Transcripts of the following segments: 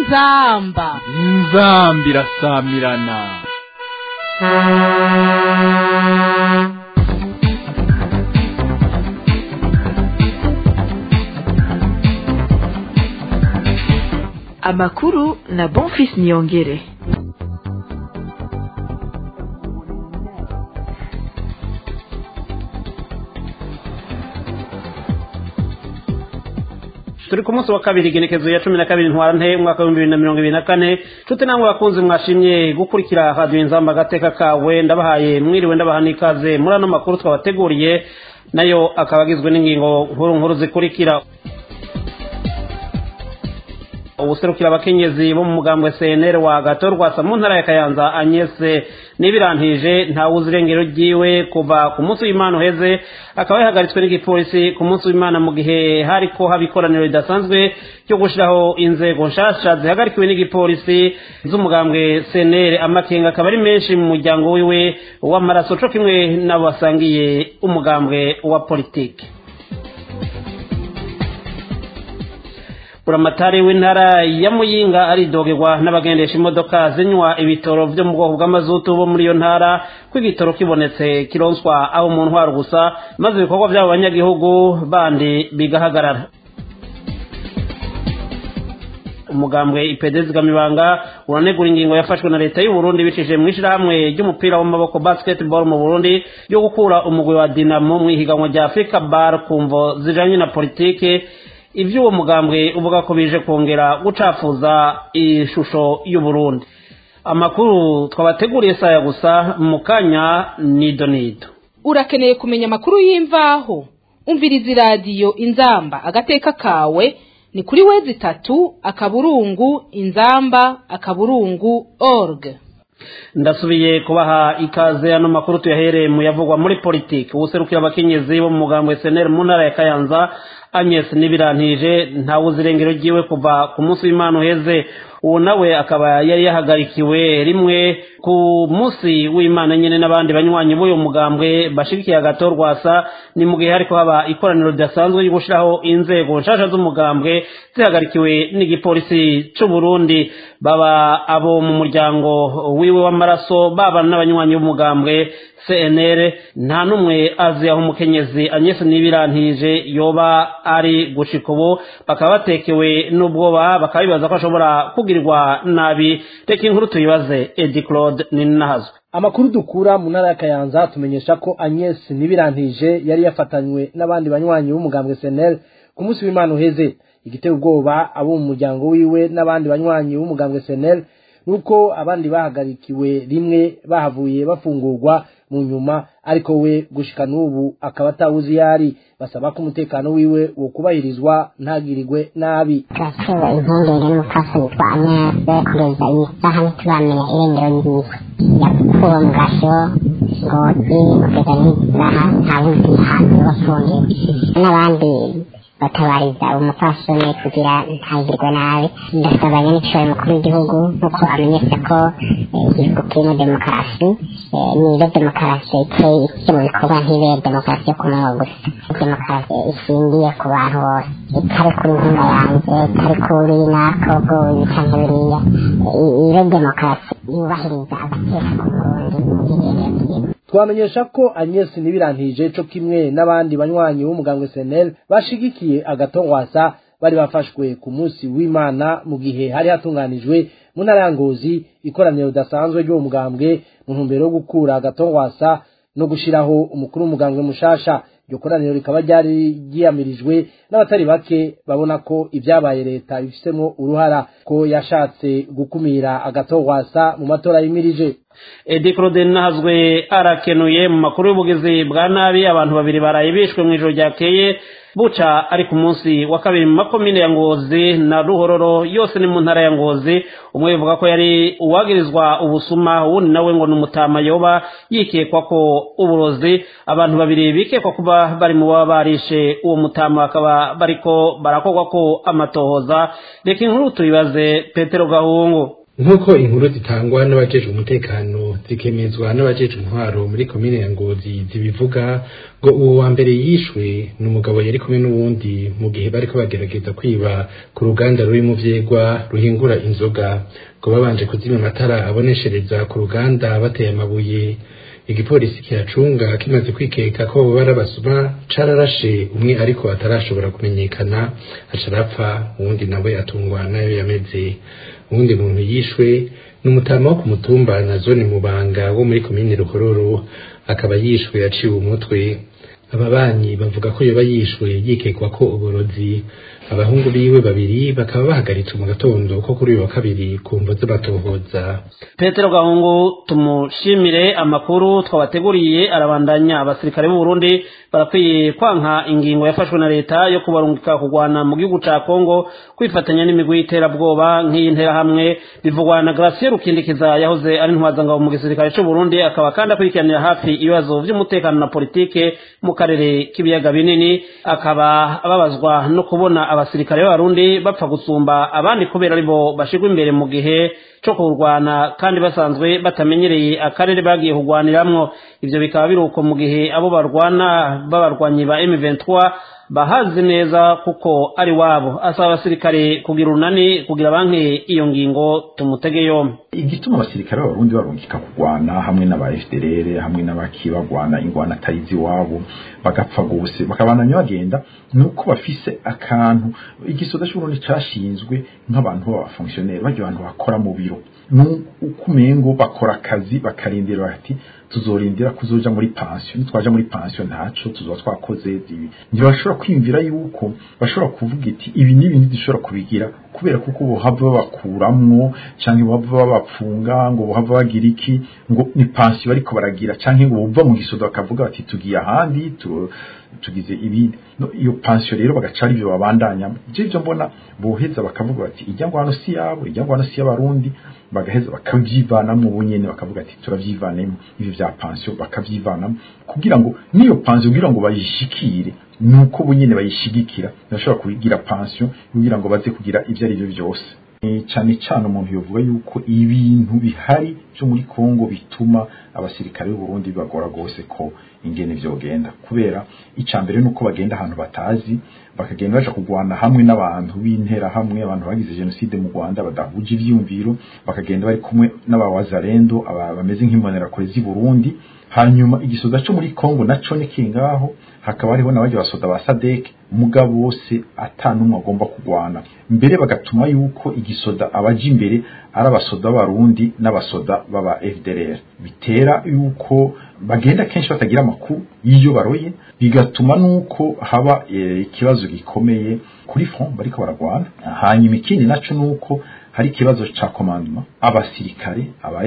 inzamba inzamba irasamirana amakuru na bonfis niyongere turi ku munsi wa kabiri igenekezo ya cumi na kabiri ntwarante umwaka w'ibihumbi bibiri na mirongo ibiri na kane nshuti namwe bakunzi mwashimye gukurikira radiyo inzamba agateka kawe ndabahaye mwiriwe ndabaha n'ikaze muri ano makuru twabateguriye nayo akaba agizwe n'ingingo nkuru nkuru zikurikira ubuserukira abakenyezi bo mu mugambwe cnr wa gatorwasa mu ntara ya kayanza agnese n'ibirantije ntawuzi irengero ryiwe kuva ku munsi w'imana uheze akaba yahagaritswe n'igipolisi ku munsi w'imana mu gihe hariko haba ikoraniro ridasanzwe ryo gushyiraho inzego nshasha zihagarikiwe n'igipolisi z'umugambwe cnr amakenga akaba ari menshi mu muryango wiwe w'amaraso co kimwe n'abo basangiye umugambwe wa politiki buramatari w'intara ya muyinga aridogerwa n'abagendesha imodoka zinywa ibitoro byo mu bwoko bw'amazutu bo muri iyo ntara ko igitoro kibonetse kironswa aho mu ntwaro gusa maze ibikorwa by'abo banyagihugu bandi bigahagarara umugambwe ipede zigamibanga uranegura ingingo yafashwe na leta y'u Burundi bicishije mu ishyirahamwe ry'umupira w'amaboko basketball mu Burundi yo gukura umugwi wa Dinamo mu ihiganwa rya Africa Bar ku mvo zijanye na politike iby'uwo mugambwe uvuga ko bije kongera gucafuza ishusho y'u Burundi amakuru twabateguriye saya gusa mu kanya nido nido urakeneye kumenya amakuru y'imvaho umviriza iradiyo inzamba agateka kawe ni kuri wezi itatu akaburungu inzamba akaburungu org ndasubiye kubaha ikaze ano makuru tuyahereye mu yavugwa muri politiki ubuserukira abakenyezi bo mu mugambwe SNL mu ntara ya Kayanza Agnes Nibirantije ntawuzi irengero ryiwe kuva ku munsi w'Imana uheze uwo nawe akaba yari yahagarikiwe rimwe ku munsi w'Imana nyene n'abandi banywanyi b'uyu mugambwe bashigikiye agatorwasa ni mu gihe hariko haba ikoraniro ridasanzwe ryo gushiraho inzego nshasha z'umugambwe zihagarikiwe n'igipolisi c'u Burundi baba abo mu muryango wiwe w'amaraso baba n'abanywanyi b'umugambwe CNR nta numwe azi aho umukenyezi Agnes Nibirantije yoba ari gushika ubu bakaba batekewe n'ubwoba bakaba bibaza ko ashobora kugirirwa nabi reka inkuru tuyibaze Edi Claude Ninahazwe amakuru dukura mu ntara ya Kayanza tumenyesha ko Agnes Nibirantije yari yafatanywe n'abandi banywanyi b'umugambwe SNL ku munsi w'Imana uheze igiteye ubwoba abo mu muryango wiwe n'abandi banywanyi b'umugambwe SNL nuko abandi bahagarikiwe rimwe bahavuye bafungurwa mu nyuma ariko we gushika n'ubu akaba atawuzi yari basaba ko umutekano wiwe wo kubahirizwa ntagirirwe nabi turatewe impungenge n'umupfasi witwa agnese kugeza iyi saha ntituramenya irengero ryiwe yakuwe mu gasho ngozi kugeza n'iyi saha nta wundi hantu bafungiwe n'abandi batabariza umupfasoni kugira ntagirwe nabi ndasaba nyanicoro mukuru w'igihugu nk'uko amenyesha ko igihugu kirimo demokarasi niyo demokarasi iteye ishyira mu bikorwa ntibere demokarasi yo ku munwa gusa demokarasi ishingiye ku bantu bose itari kuri nkunda yanjye itari kuri nako bw'uyu cyangwa biriya iyo demokarasi yubahiriza agateka ku murundi mu gihe twamenyesha ko Agnes Nibirantije co kimwe n'abandi banywanyi b'umugambwe SNL bashigikiye agatongwasa bari bafashwe ku munsi w'Imana mu gihe hari hatunganijwe mu ntara ya Ngozi ikoraniro ridasanzwe ry'uwo mugambwe mu ntumbero yo gukura agatongwasa no gushiraho umukuru w'umugambwe mushasha iryo koraniro rikaba ryari ryiyamirijwe n'abatari bake babona ko ibyabaye leta bifisemo uruhara ko yashatse gukumira agatongwasa mu matora yimirije Edi Claude Nahazwe arakenuye mu makuru y'ubugizi bwa nabi abantu babiri baraye bishwe mu ijoro ryakeye buca ari ku munsi wa kabiri mu makomine ya Ngozi na Ruhororo yose ni mu ntara ya Ngozi umwe bivuga ko yari uwagirizwa ubusuma uwundi nawe ngo ni umutama yoba yikekwa ko uburozi abantu babiri bikekwa kuba bari mu baba barishe uwo mutama bakaba bariko barakorwa ko amatohoza reka inkuru tuyibaze Petero Gahungu nk'uko inkuru zitangwa n'abajejwe umutekano zikemezwa n'abajeje intwaro muri komine ya ngozi zibivuga ngo uwo wa mbere yishwe ni umugabo yari kumwe n'uwundi mu gihe bariko bagerageza kwiba ku ruganda ruri mu vyegwa ruhingura inzoga ngo babanje kuzimya amatara aboneshereza ku ruganda bateye amabuye igipolisi kiracunga kimaze kwikeka ko abo barabasuma cararashe umwe ariko atarashobora kumenyekana aca arapfa uwundi nawe atungwa nayo yameze uwundi muntu yishwe ni umutama wo ku mutumba na zone mubanga wo muri komine ruhororo akaba yishwe yaciwe umutwe ababanyi bavuga ko yoba yishwe yikekwa ko uburozi abahungu biwe babiri bakaba bahagaritse mu gatondo ko kuri uyu wa kabiri ku mvo z'amatohoza petero gahungu tumushimire amakuru twabateguriye arabandanya abasirikare b'u Burundi barakwiye kwanka ingingo yafashwe na leta yo kubarungika kugwana mu gihugu ca Kongo kwifatanya n'imigwi y'iterabwoba nk'iyi nterahamwe bivugwa na Gracier Rukindikiza yahoze ari ntwazangabo mu gisirikare c'u Burundi akaba kandi akurikiranira hafi ibibazo vy'umutekano na politike mu karere k'ibiyaga binini akaba ababazwa no kubona abasirikare b'abarundi bapfa gusumba abandi kubera aribo bashirwa imbere mu gihe co kurwana kandi basanzwe batamenyereye akarere bagiye kugwaniramwo ivyo bikaba biri uko mu gihe abo barwana b'abarwanyi ba M23 bahazi neza kuko ari wabo asaba abasirikare kugira urunani kugira banke iyo ngingo tumutege yombi igituma abasirikare b'abarundi barungika kurwana hamwe n'aba FDLR hamwe n'abaki bagwana ingwana atarizi iwabo bagapfa gose bakabananya bagenda nuko bafise akantu igisoda cy'uburundi cashinzwe nk'abantu b'abafonctionnaire bajya abantu bakora mu biro ukumengo bakora akazi bakarindira bati tuzorindira kuzoja muri pension nitwaja muri pension ntaco tuzoba twakoze ibi ntibashobora kwiyumvira yuko bashobora kuvuga iti ibi n'ibi ntidushobora kubigira kubera kuko bohava babakuramwo canke bohava babapfunga ngo bohava bagira iki ngo ni pension bariko baragira canke ngo bova mu gisodo bakavuga bati tugiye ahandi tu, tugize ibindi no, iyo pension rero bagaca ari byo babandanya je byo mbona boheza bakavuga bati ijya ngwano si yabo ijya ngwano si y'abarundi bagaheza bakavyivanamwo ubunyene bakavuga ati turavyivanemo ivyo vya pension bakavyivanamo kugira ngo niyo pension kugira ngo bayishikire nuko bunyene bayishigikira bashobora kugira pension kugira ngo baze kugira ivyo ari byo byose cyane cyane umuntu yovuga yuko ibintu bihari byo muri Kongo bituma abasirikare b'u Burundi bagora gose ko ingene vyogenda kubera icambere nuko bagenda ahantu batazi bakagenda baje kugwana hamwe n'abantu b'intera hamwe abantu bagize genocide mu Rwanda badahuje ivyumviro bakagenda bari kumwe n'abawazarendo bameze nk'imbonera kure z'i Burundi hanyuma igisoda cyo muri Kongo naco ni kingaho hakaba hariho n'abaje basoda ba SADC mugabo bose atanumwe agomba kugwana mbere bagatuma yuko igisoda abaje imbere ari abasoda b'abarundi n'abasoda baba FDLR bitera yuko bagenda kenshi batagira amakuru y'iyo baroye bigatuma nuko haba ikibazo e, gikomeye kuri front bariko baragwana hanyuma ikindi naco nuko hari ikibazo ca commandement abasirikare aba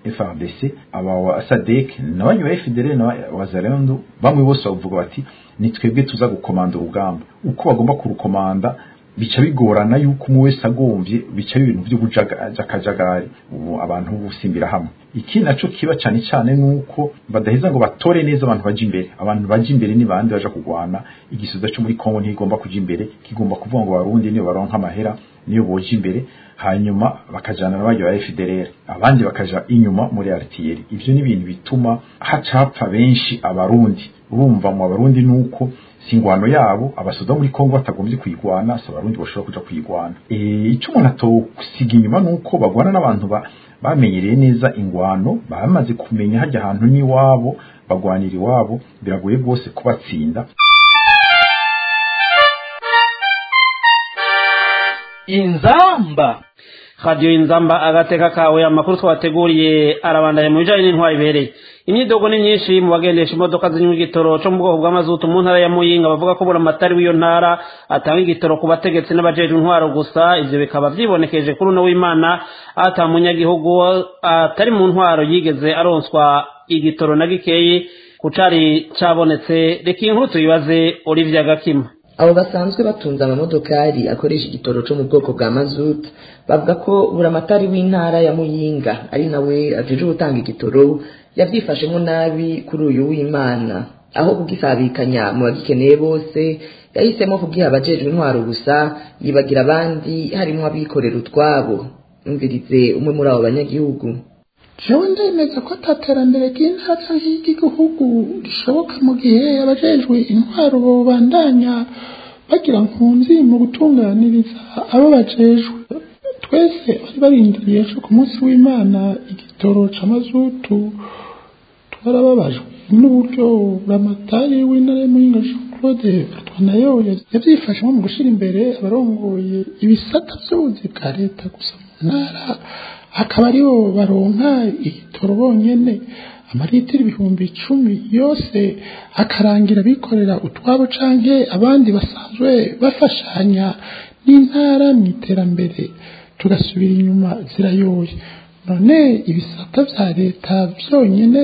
FRDC aba SADC n'abanyu ba FDL na wazalendo bamwe bose bavuga bati ni twebwe tuza gukomanda urugamba uko bagomba kurukomanda bica bigorana yuko umwe wese agomvye bica ibintu byo gujakajagari abantu busimbira hamwe ikindi naco kiba cyane cyane nuko badaheza ngo batore neza abantu baje imbere abantu baje imbere ni bande baja kugwana igisubizo cyo muri Kongo ntigomba kuja imbere kigomba kuvuga ngo barundi niyo baronka amahera niyo boje imbere hanyuma bakajana n'abaje ba FDLR abandi bakaja inyuma muri RTL ivyo ni ibintu bituma hacapfa benshi abarundi urumva mu abarundi nuko singwano yabo abasoda muri Kongo batagombye kuyigwana so abarundi bashobora kuja kuyigwana eh ico umuntu atosiga inyuma nuko bagwana n'abantu ba bamenyereye neza ingwano bamaze kumenya hajya ahantu n'iwabo bagwanira iwabo biragoye rwose kubatsinda inzamba radiyo inzamba agateka kawe amakuru twateguriye arabandanya mu bijanye n'intwari ibereye imyidogo ni myinshi mu bagendesha imodoka zinywa igitoro cyo mu bwoko bw'amazutu mu ntara ya muyinga bavuga ko buramatari w'iyo ntara atanga igitoro ku bategetsi n'abajejwe intwaro gusa ivyo bikaba vyibonekeje kuri uno w'imana ata munyagihugu atari mu ntwaro yigeze aronswa igitoro na gikeyi ku cari cabonetse reka iyi nkuru tuyibaze olivia gakima abo basanzwe batunze amamodokari akoresha igitoro cyo mu bwoko bwa mazutu bavuga ko buramatari w'intara ya muyinga ari nawe ajeje gutanga igitoro yabyifashemo nabi kuri uyu w'imana aho kugisabikanya mu bagikeneye bose yahisemo kugiha abajejwe intwaro gusa yibagira abandi harimo abikorera utwabo umvirize umwe muri abo banyagihugu jewe ndemeza ko ataterambere ry'intara y'igihugu rishoboka mu gihe abajejwe intwaro bobandanya bagira nkunzi mu gutunganiriza abo bajejwe twese bari barindiriye ejo ku munsi w'imana igitoro c'amazutu twarababajwe n'uburyo ramatari w'intara y'umuhinga jean claude nayo yavyifashemo mu gushira imbere abarongoye ibisata vy'ubuzi bwa leta gusa mu ntara akaba aribo baronka igitoro bonyene amaritiro ibihumbi icumi yose akarangira bikorera utwabo canke abandi basanzwe bafashanya n'intara mu iterambere tugasubira inyuma zirayoye none ibisata vya leta vyonyene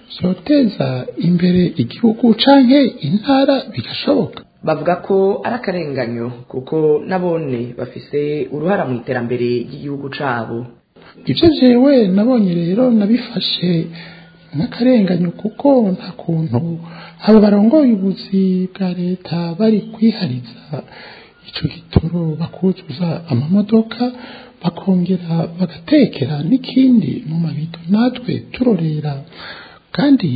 vyoteza imbere igihugu canke intara bigashoboka bavuga ko ari akarenganyo kuko nabone bafise uruhara mu iterambere ry'igihugu cabo ibyo jewe nabonye rero nabifashe nk'akarenganyo kuko nta kuntu abo barongoye ubuzi bwa leta bari kwihariza ico gitoro bakuzuza amamodoka bakongera bagatekera n'ikindi mu mabido natwe turorera kandi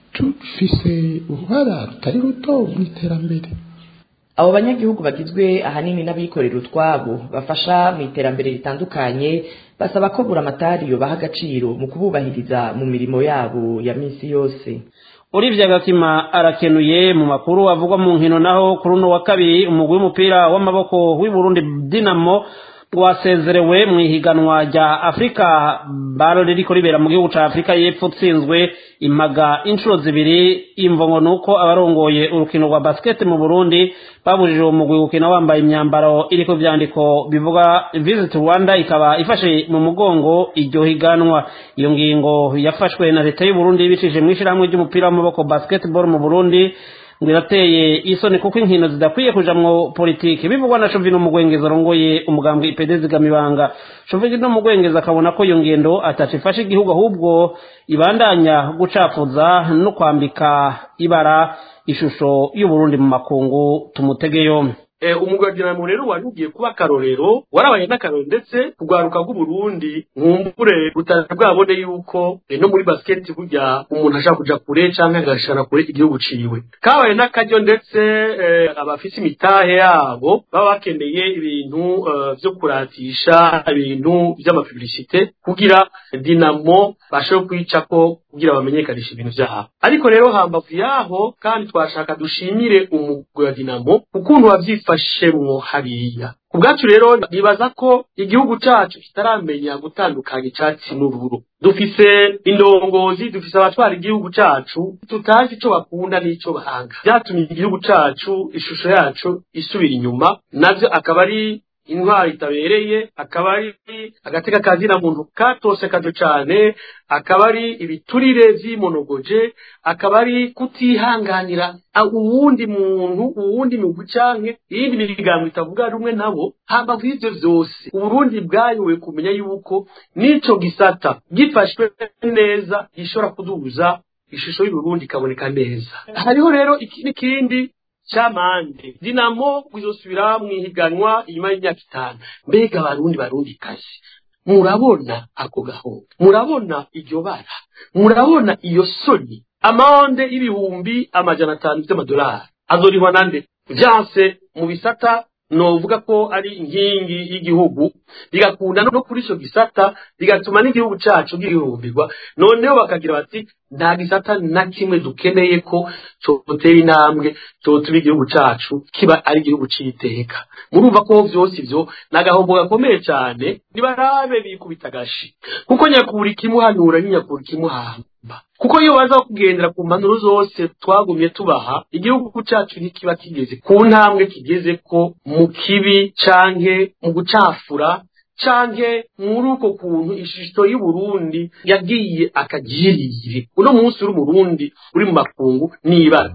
dufise uruhara rutari ruto mu iterambere abo banyagihugu bagizwe ahanini n'abikorera utwabo bafasha mu iterambere ritandukanye basaba ko buramatari yobaha agaciro mu kububahiriza mu mirimo yabo ya minsi yose urivye agatima arakenuye mu makuru avugwa mu nkino naho kuri uno wa kabiri umugwi w'umupira w'amaboko w'i Burundi Dinamo wasezerewe mu ihiganwa rya afurika baro ririko ribera mu gihugu ca afurika y'epfo utsinzwe impaga inshuro zibiri imvongo ni uko abarongoye urukino rwa basket mu burundi babujije uwo mugwi gukina wambaye imyambaro iriko ivyandiko bivuga visit rwanda ikaba ifashe mu mugongo iryo higanwa iyo ngingo yafashwe na leta y'uburundi ibicishije mw'ishirahamwe ry'umupira w'amaboko basketball mu burundi ngo irateye isoni kuko inkino zidakwiye kujamwo politiki bivugwa na Chovino Mugwengeza arongoye umugambwe IPD zigamibanga Chovino Mugwengeza akabona ko iyo ngendo atacifasha igihugu ahubwo ibandanya gucafuza no kwambika ibara ishusho y'Uburundi mu makungu tumutege yombi umugwadiramo rero wari ugiye kuba akarorero warabaye n'akarorero ndetse kugwaruka rw'uburundi nkumbure rutari bwabone yuko no muri basiketi burya umuntu ashaka kuja kure canke agashara kure igihugu ciwe kabaye n'akaryo ndetse abafise imitahe yabo baba bakeneye ibintu vyo kuratisha ibintu vy'amapublicite kugira dinamo bashobore kwicako kugira bamenyekanishe ibintu vyabo ariko rero hambavu yaho kandi twashaka dushimire umugwi wa dinamo ukuntu wavyifashemwo hariya ku bwacu rero nibaza ko igihugu cacu kitaramenya gutandukanya icatsi n'ururu dufise indongozi dufise abatwara igihugu cacu tutazi ico bakunda n'ico bahanga vyatumye igihugu cacu ishusho yacu isubira inyuma navyo akaba ari intwari itabereye akaba ari agateka kazina muntu katose kajo cane akaba ari ibiturire vyimonogoje akaba ari kutihanganira uwundi muntu uwundi mugwi canke iyindi migambo itavuga rumwe nabo hambavu y'ivyo vyose uburundi bwayoboye kumenya yuko n'ico gisata gifashwe neza gishobora kuduza ishusho y'uburundi ikaboneka neza hariho rero n'ikindi camande dinamo bizosubira mwihiganwa inyuma y'imyaka itanu mbega abarundi barundi kazi murabona ako gahunda murabona iryo bara murabona iyo soni amande y'ibihumbi amajana atanu vy'amadolari azorihwa nande vyanse mu bisata novuga ko ari inkingi y'igihugu bigakunda no kuri ico gisata bigatuma n'igihugu cacu gihurumbirwa noneho bakagira bati nta gisata na kimwe dukeneye ko cotera intambwe cotuma igihugu cacu kiba ari igihugu c'iteka murumva ko vyose ivyo ni agahombo gakomeye cane nibarabe bikubita agashi kuko nyakura ikimuhanura n'inyakura ikimuhamba kuko iyo baza kugendera ku mpanuro zose twagumye tubaha igihugu cacu ntikiba kigeze ku ntambwe kigeze ko mu kibi canke mu gucafura canke muri uko kuntu ishusho y'uburundi yagiye akagirire uno munsi uri umurundi uri mu makungu n'ibara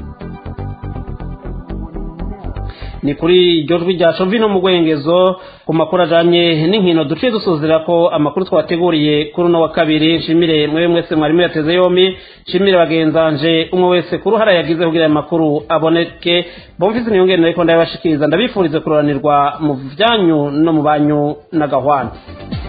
ni kuri iryo jwi rya covino mu rwengezo ku makuru ajanye n'inkino duciye dusuzira ko amakuru twateguriye kuri uno wa kabiri nshimire mwewe mwese mwarimu yateze yombi nshimire bagenzanje umwe wese ku ruhara yagize kugira aya makuru aboneke bomvise niyongere nariko ndabibashikiriza ndabifurize kuroranirwa mu vyanyu no mu banyu n'agahwana